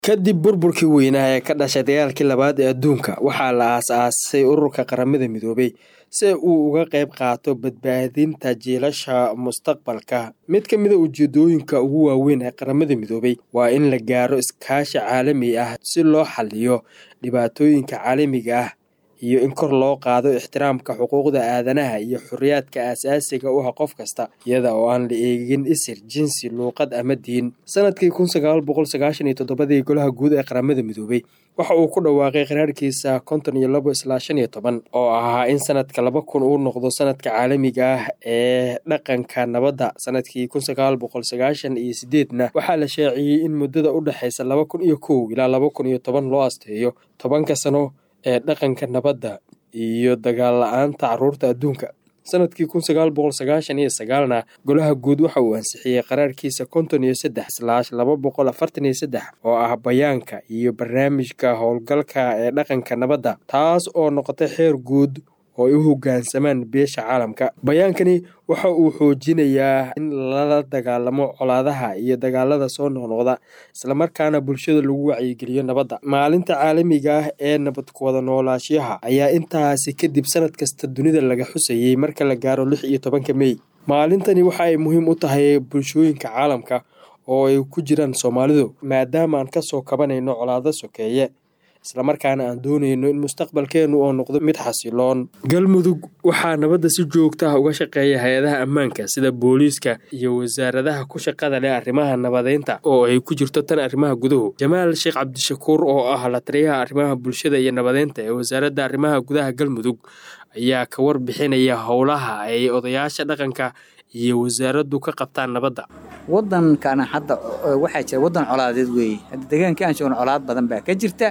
kadib burburkii weynaa ee ka dhashay dagaalkii labaad ee adduunka waxaa la aas-aasay ururka qaramada midoobay si uu uga qayb qaato badbaadinta jiilasha mustaqbalka mid ka mida ujeedooyinka ugu waaweyn ee qaramada midoobay waa in la gaaro iskaashi caalami ah si loo xaliyo dhibaatooyinka caalamiga ah iyo in kor loo qaado ixtiraamka xuquuqda aadanaha iyo xorriyaadka aasaasiga u ah qof kasta iyada oo aan la eegin isir jinsi luuqad ama diin sanadkii kun sagaal boqol sagaashan iyo toddobadii golaha guud ee qaramada midoobay waxa uu ku dhawaaqay qaraarkiisa konton iyo labo ilaa shan iyo toban oo ahaa in sanadka laba kun uu noqdo sanadka caalamiga ah ee dhaqanka nabadda sanadkii kun sagaal boqol sagaashan iyo sideedna waxaa la shaaciyey in muddada u dhexaysa laba kun iyo kow ilaa laba kun iyo toban loo asteeyo tobanka sano ee dhaqanka nabadda iyo dagaal la-aanta caruurta adduunka sanadkii kun sagaal boqol sagaashan iyo sagaalna golaha guud waxa uu ansixiyey qaraarkiisa konton iyo saddex slaash laba boqol afartan iyo saddex oo ah bayaanka iyo barnaamijka howlgalka ee dhaqanka nabadda taas oo noqotay xeer guud oo ay u hoggaansamaan beesha caalamka bayaankani waxa uu xoojinayaa in lala dagaalamo colaadaha iyo dagaalada soo noqnoqda islamarkaana bulshada lagu wacyigeliyo nabadda maalinta caalamiga ah ee nabad kuwada noolaashiyaha ayaa intaasi kadib sanad kasta dunida laga xusayey marka la gaaro lix iyo tobanka mey maalintani waxa ay muhiim u tahay bulshooyinka caalamka oo ay ku jiraan soomaalidu maadaama aan kasoo kabanayno colaado sokeeye islamarkaana aan doonayno in mustaqbalkeennu oo noqdo mid xasiloon galmudug waxaa nabadda si joogta ah uga shaqeeya hay-adaha ammaanka sida booliiska iyo wasaaradaha ku shaqada leh arrimaha nabadeynta oo ay ku jirto tan arrimaha guduhu jamaal sheekh cabdishakuur oo ah la taliyaha arrimaha bulshada iyo nabadeynta ee wasaaradda arrimaha gudaha galmudug ayaa ka warbixinaya howlaha ay odayaasha dhaqanka iyo wasaaraddu ka qabtaan nabadda wadankana hadda waxaa jira wadan colaadeed weeye hadda deegaankii aan joogno colaad badan baa ka jirta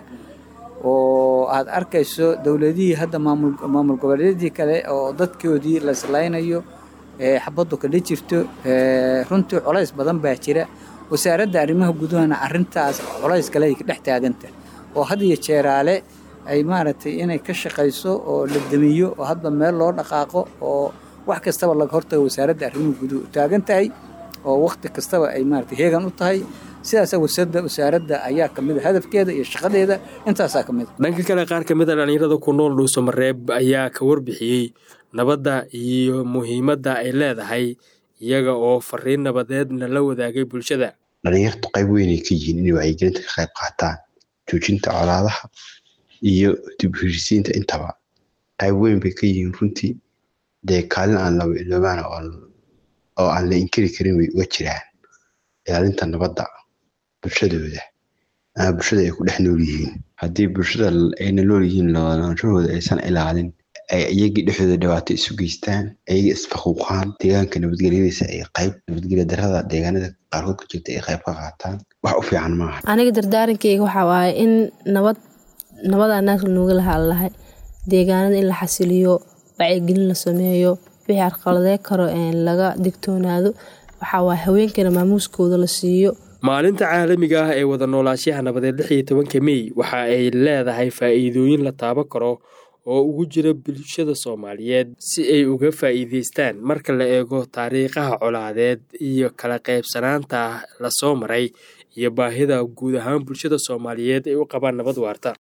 oo aad arkayso dowladihii hadda maamul goboleedyadii kale oo dadkoodii la islaynayo xabaddu kadha jirto runtii colays badan baa jira wasaaradda arrimaha gudahana arintaas colays kale ay ka dhex taaganta oo had iyo jeeraale ay maaragtay inay ka shaqayso oo la damiyo oo hadba meel loo dhaqaaqo oo wax kastaba laga hortago wasaaradda arrimaha guduhu taagan tahay oo wakti kastaba ay maaragtay heegan u tahay sidaasa wasada wasaaradda ayaa ka mid a hadafkeeda iyo shaqadeeda intaasaa ka mid a dhanka kale qaar ka mid a dhallinyarada ku nool dhuuso mareeb ayaa ka warbixiyey nabadda iyo muhiimadda ay leedahay iyaga oo fariin nabadeedna la wadaagay bulshada dhallinyartu qayb weynay ka yihiin inay wacyigelinta ka qayb qaataan joojinta colaadaha iyo dib heshisiinta intaba qayb weyn bay ka yihiin runtii dee kaalin aan laba iloobaana oo aan la inkiri karin way uga jiraan ilaalinta nabadda bulshadooda ama bulshada ay ku dhex nool yihiin haddii bulshada ayna nool yihiin noolaanshahooda aysan ilaalin ay iyagii dhexdooda dhibaato isu geystaan ayaga isfaquuqaan deegaanka nabadgelyadiisa ay qayb nabadgelya darada deegaanada qaarkood ka jirta ay qayb ka qaataan wax u fiican maaha aniga dardaarankeyga waxaa waaye in nabad nabada naagta nooga lahadlahay deegaanada in la xasiliyo wacyigelin la sameeyo wixii arqaladee karo laga digtoonaado waxaa waay haweenkana maamuuskooda la siiyo maalinta caalamiga ah ee wada noolaashaha nabadeed lix iyo tobanka mey waxa ay leedahay faa'iidooyin la taaban karo oo ugu jira bulshada soomaaliyeed si ay uga faa'iidaystaan marka la eego taariikhaha colaadeed iyo kala qaybsanaanta lasoo maray iyo baahida guud ahaan bulshada soomaaliyeed ay u qabaan nabad waarta